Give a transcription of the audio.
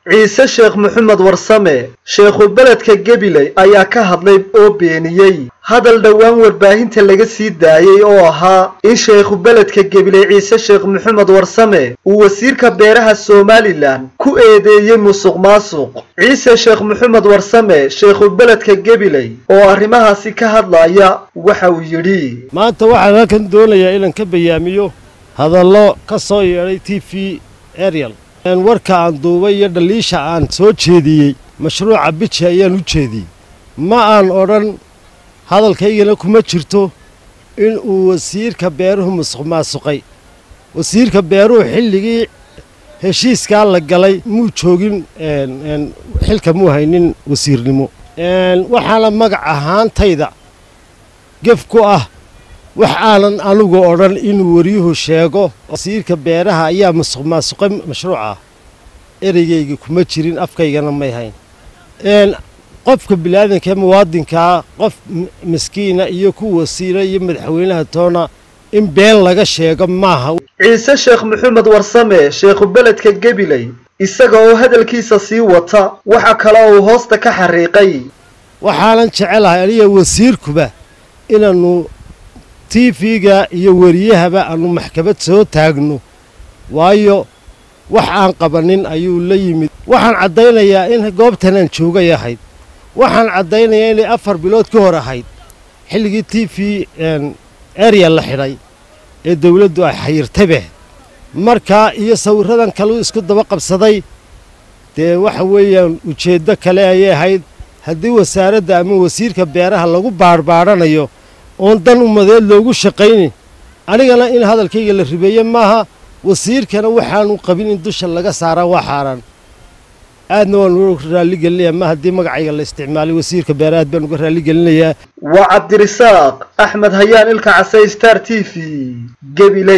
ciise sheekh maxamed warsame sheekhu beledka gebiley ayaa ka hadlay oo beeniyey hadal dhowaan warbaahinta laga sii daayey oo ahaa in sheekhu beledka gebiley ciise sheekh maxamed warsame uu wasiirka beeraha somalilan ku eedeeyey musuq maasuq ciise sheekh maxamed warsame sheekhu beledka gebiley oo arrimahaasi ka hadlaya waxa uu yidhi maanta waxaan halkan doonayaa inaan ka bayaamiyo hadallo ka soo yeedhay t v ariel warka aan duubay iyo dhaliisha aan soo jeediyey mashruuca biji ayaan u jeediyey ma aan odhan hadalkaygana kuma jirto in uu wasiirka beeruhu musuq maasuqay wasiirka beeruhu xilligii heshiiskaa la galay muu joogin xilka muu haynin wasiirnimo waxaana magac ahaantayda gef ku ah wax aanan anugu odhan inuu wariyuhu sheego wasiirka beeraha ayaa musuq maasuqay mashruuca ereygayga kuma jirin afkaygana may hayn qofka biniaadanka ee muwaadinkaa qof miskiina iyo ku wasiira iyo madaxweynaha toona in been laga sheego maaha ciise sheekh maxamed warsame sheekhu beledka gebiley isaga oo hadalkiisa sii wata waxa kale uu hoosta ka xariiqay waxaanan jecelahay aniga wasiirkuba inaannu t v-ga iyo wariyahaba aanu maxkamad soo taagno waayo wax aan qabanin ayuu la yimid waxaan caddaynayaa in goobtan aan joogay ahayd waxaan caddaynayaa inay afar bilood ka hor ahayd xilligii t v area la xidhay ee dawladdu ay xayirtabe markaa iyo sawirradan kaleu isku daba qabsaday dee waxa weeyaan ujeeddo kale ayay ahayd haddii wasaaradda ama wasiirka beeraha lagu baadhbaadhanayo oon dan umadeed loogu shaqaynin anigana in hadalkayga la ribeeye maaha wasiirkana waxaanu qabin in dusha laga saaraa waa xaaraan aadna waan uga raalligelinayaa ma haddii magacayga la isticmaalay wasiirka beera aad baan uga raalligelinayaa waa cabdirisaaq axmed hayaan ilka casey star t v gebiley